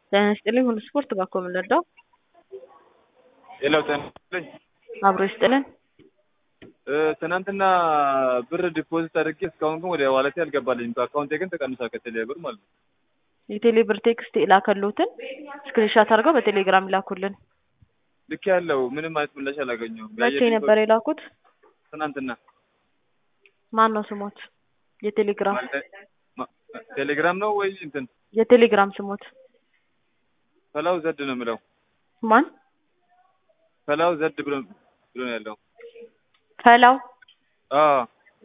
ጤና ይስጥልኝ ሁሉ ስፖርት ባኮ የምንረዳው ሌላው ጤና ይስጥልኝ አብሮ ይስጥልን። ትናንትና ብር ዲፖዚት አድርጌ እስካሁን ግን ወደ ዋለቴ አልገባልኝም። ከአካውንቴ ግን ተቀንሷል ከቴሌ ብር ማለት ነው። የቴሌ ብር ቴክስት የላከሉትን ስክሪንሻት አድርገው በቴሌግራም ይላኩልን። ልክ ያለው ምንም አይነት ምላሽ አላገኘሁም። መቼ ያየሁት ነበር የላኩት? ትናንትና ማን ነው ስሞት? የቴሌግራም ማለት ማ- ቴሌግራም ነው ወይ እንትን የቴሌግራም ስሞት ፈላው ዘድ ነው የምለው። ማን? ፈላው ዘድ ብሎ ብሎ ነው ያለው። ፈላው አዎ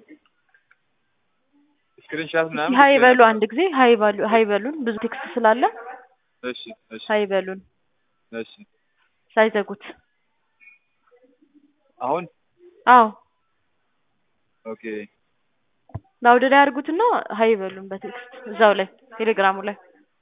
ስክሪንሻት ምናምን ሀይ በሉ አንድ ጊዜ ሀይ በሉ ሀይ በሉን። ብዙ ቴክስት ስላለ እሺ እሺ ሀይ በሉን እሺ ሳይዘጉት። አሁን አዎ ኦኬ ላውድ ላይ አድርጉትና ሀይ በሉን በቴክስት እዛው ላይ ቴሌግራሙ ላይ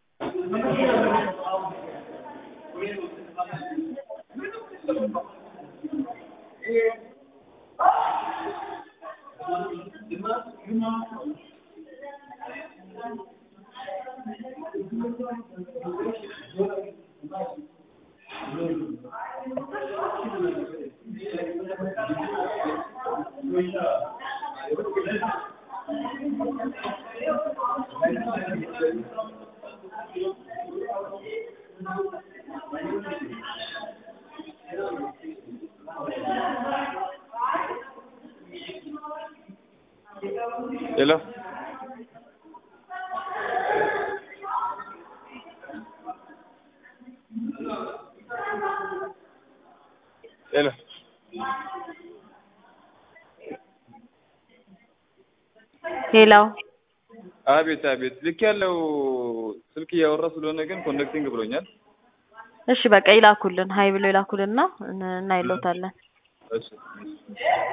ሄሎ ሄሎ ሌላው አቤት አቤት ልክ ያለው ስልክ እያወራ ስለሆነ ግን ኮኔክቲንግ ብሎኛል። እሺ በቃ ይላኩልን ሀይ ብሎ ይላኩልንና እናይለታለን። እሺ